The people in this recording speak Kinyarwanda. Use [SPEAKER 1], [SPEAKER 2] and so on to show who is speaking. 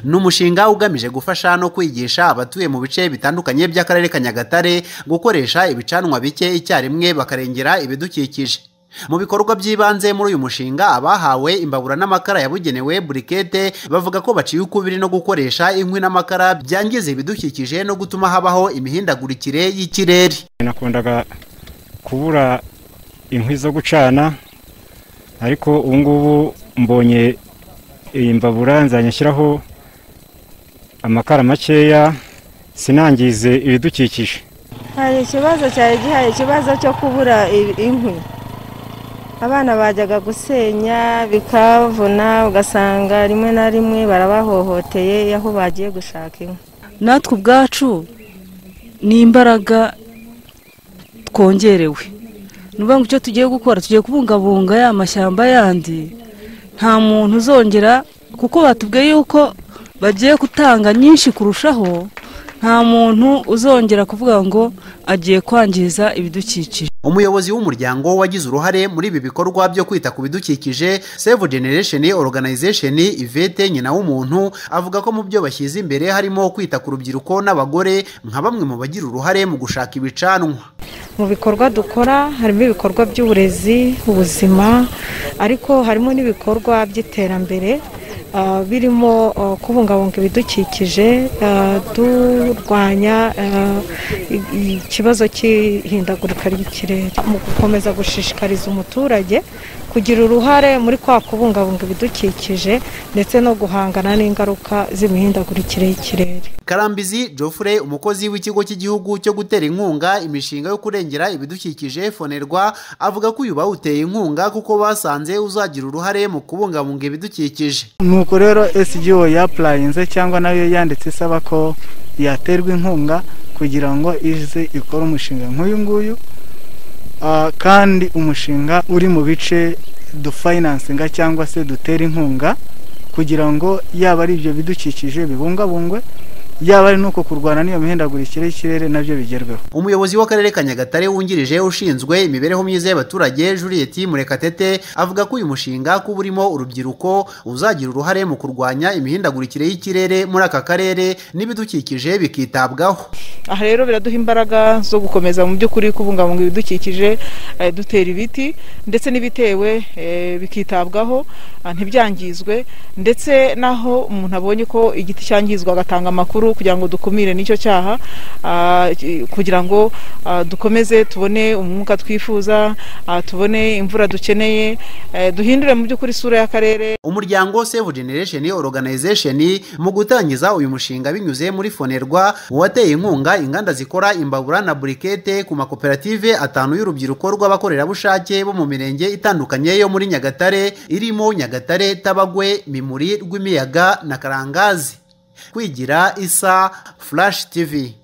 [SPEAKER 1] ni umushinga ugamije gufasha no kwigisha abatuye mu bice bitandukanye by'akarere ka nyagatare gukoresha ibicanwa bike icyarimwe bakarengera ibidukikije mu bikorwa by'ibanze muri uyu mushinga abahawe imbabura n'amakara yabugenewe burikete bavuga ko baciye ukubiri no gukoresha inkwi n'amakara byangiza ibidukikije no gutuma habaho imihindagurikire y'ikirere
[SPEAKER 2] nakundaga kubura inkwi zo gucana ariko ubu ngubu mbonye iyi mbabura nzajya nshyiraho amakara makeya sinangize ibidukikije
[SPEAKER 3] hari ikibazo cyari gihaye ikibazo cyo kubura inkwi abana bajyaga gusenya bikavuna ugasanga rimwe na rimwe barabahohoteye aho bagiye gushaka inkwi
[SPEAKER 4] natwe ubwacu ni imbaraga twongerewe ni ukuvuga ngo icyo tugiye gukora tugiye kubungabunga ya mashyamba yandi nta muntu uzongera kuko batubwiye yuko bagiye gutanga nyinshi kurushaho nta muntu uzongera kuvuga ngo agiye kwangiza ibidukikije
[SPEAKER 1] umuyobozi w'umuryango wagize uruhare muri ibi bikorwa byo kwita ku bidukikije save generation organization ivete nyina w'umuntu avuga ko mu byo bashyize imbere harimo kwita ku rubyiruko n'abagore nka bamwe mu bagira uruhare mu gushaka ibicanwa
[SPEAKER 5] mu bikorwa dukora harimo ibikorwa by'uburezi ubuzima ariko harimo n'ibikorwa by'iterambere birimo kubungabunga ibidukikije turwanya ikibazo cy'ihindagurika ry'ikirere mu gukomeza gushishikariza umuturage kugira uruhare muri kwa kubungabunga ibidukikije ndetse no guhangana n'ingaruka z'imihindagurikire y'ikirere
[SPEAKER 1] karambizi Geoffrey umukozi w'ikigo cy'igihugu cyo gutera inkunga imishinga yo kurengera ibidukikije fonerwa avuga ko uyu bawuteye inkunga kuko basanze uzagira uruhare mu kubungabunga ibidukikije
[SPEAKER 6] nuko rero SGO yapurayinze cyangwa nayo yanditse isaba ko yaterwa inkunga kugira ngo ize ikore umushinga nk'uyu nguyu kandi umushinga uri mu bice dufayinansinga cyangwa se dutera inkunga kugira ngo yaba ari ibyo bidukikije bibungabungwe yaba ari n'uko kurwana n'iyo mihindagurikire y'ikirere nabyo bigerweho
[SPEAKER 1] umuyobozi w'akarere ka nyagatare wungirije ushinzwe imibereho myiza y'abaturage juliet murekatete avuga ko uyu mushinga kuba urimo urubyiruko uzagira uruhare mu kurwanya imihindagurikire y'ikirere muri aka karere n'ibidukikije bikitabwaho
[SPEAKER 7] aha rero biraduha imbaraga zo gukomeza mu by'ukuri kubungabunga ibidukikije dutera ibiti ndetse n'ibitewe bikitabwaho ntibyangizwe ndetse n'aho umuntu abonye ko igiti cyangizwa agatanga amakuru kugira ngo dukumire n'icyo cyaha kugira ngo dukomeze tubone umwuka twifuza tubone imvura dukeneye duhindure mu by'ukuri isura y'akarere
[SPEAKER 1] umuryango save generation organization mu gutangiza uyu mushinga binyuze muri fonerwa wateye inkunga inganda zikora imbabura na burikete ku makoperative atanu y'urubyiruko rw'abakorerabushake bo mu mirenge itandukanye yo muri nyagatare irimo nyagatare tabagwe mimuri rw'imiyaga na karangazi kwigira isa flash tv